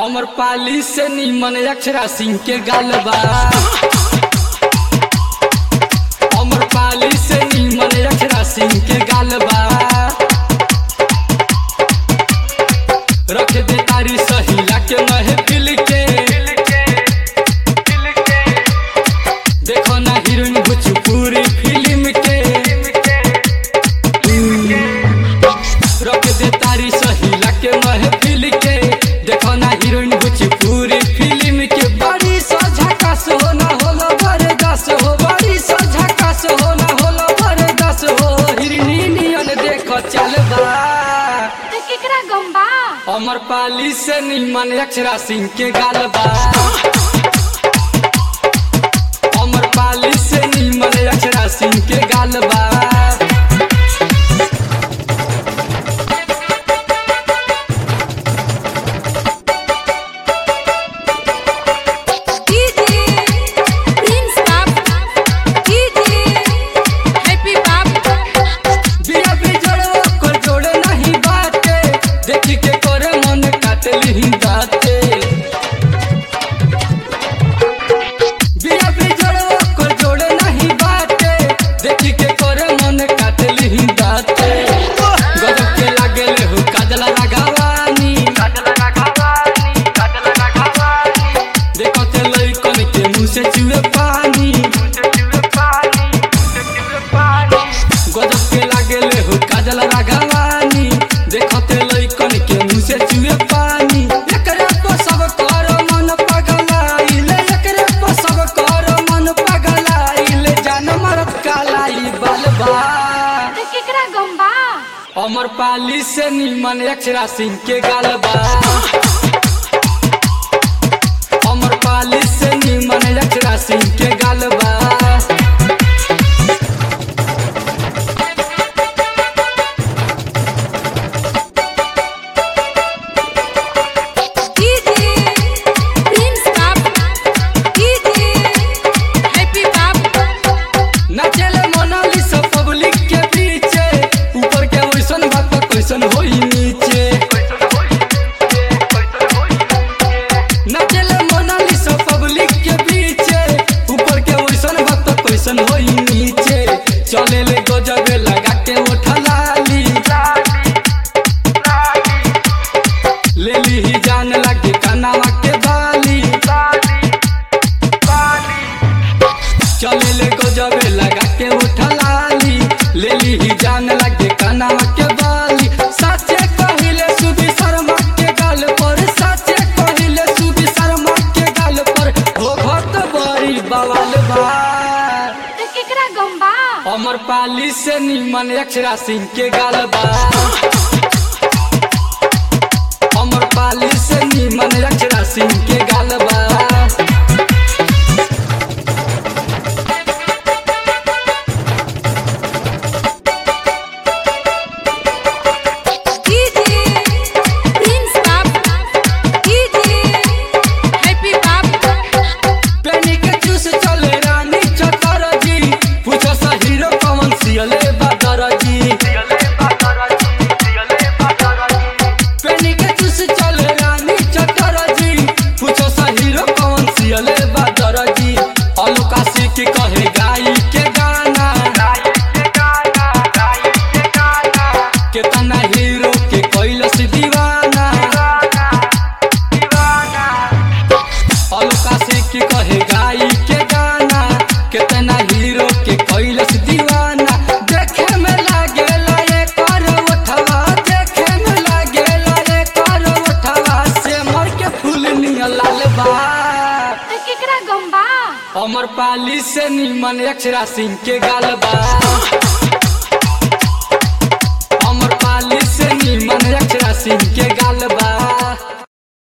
अमर पाली से निमन अक्षरा सिंह के गालबा अमर पाली से निमन अक्षरा सिंह के गालबा रख दे तारी सहीला के महफिल के देखो ना हीरोइन भोजपुरी फिल्म के रख दे तारी सहीला के महफिल के देखो ना हीरोइन भोजपुरी फिल्म के बड़ी सझकास हो ना होला बरदास हो बड़ी सझकास हो ना होला बरदास हो हिरनी नियन देखो चलबा तो केकरा गम्बा अमर पाली से निमन अक्षरा सिंह के गालबा अमर पाली से निमन अक्षरा सिंह के गालबा डीजे प्रिंस बाप डीजे हैप्पी बाप बिया बिजड़ो को जोड़े नहीं बाटे देखी के करे मन काटली दाते बिया बिजड़ो को जोड़े नहीं बाटे देखी के करे मन काटली दाते गजब के लागेले हो काजला राघवानी काजला राघवानी काजला राघवानी देखो ते लइकन के मुंह से चुए पानी गजब के लागेले हो काजल राघवानी देखते लइकन के मुंह से चुए पानी एकरे पर सब कर मन पगलाइले एकरे पर सब कर मन पगलाइले जान मरत कालाई बलबा तो केकरा गम्बा अमर पाली से निमन अक्षरा सिंह के गालबा अमर पाली से निमन अक्षरा सिंह के गालबा डीजे प्रिंस बाप डीजे हैप्पी बाप नाचेले मोनालिसा पब्लिक के पीछे ऊपर के वैसन बात कैसन होई नीचे नाचेले मोनालिसा पब्लिक के पीछे ऊपर के वैसन बात कैसन होई नीचे चले ले गजब लगा के उठा लाली ले ली ही जान लगे कनावा के बाली चले ले गजब लगा के उठा लाली ले ली ही जान लगे कनावा के बाली साचे कहिले सुबी शर्मा के गाल पर साचे कहिले सुबी शर्मा के गाल पर हो घट बड़ी बवाल बा तो केकरा गम्बा अमर पाली से निमन अक्षरा सिंह के गाल बा अमर पाली से निमन अक्षरा सिंह के गाल बा डीजे प्रिंस बाप डीजे हैप्पी बाप पेनी के चूस चले रानी चतर जी पूछो सा हीरो कौन सियले बदर जी पेनी के चूस चले रानी चतर जी पूछो सा हीरो कौन सियले बदर जी अलका सिख कहे गाई के गाना केतना हीरो के कैलस दीवाना अलका सिख कहे गाई के गाना केतना हीरो के कैलस दीवाना देखे में लागेला ये कर उठवा देखे में लागेला ये कर उठवा से मर के फूल निया लाल बा तो केकरा गम्बा अमर पाली से निमन अक्षरा सिंह के गालबा अमर पाली से निमन अक्षरा सिंह के गालबा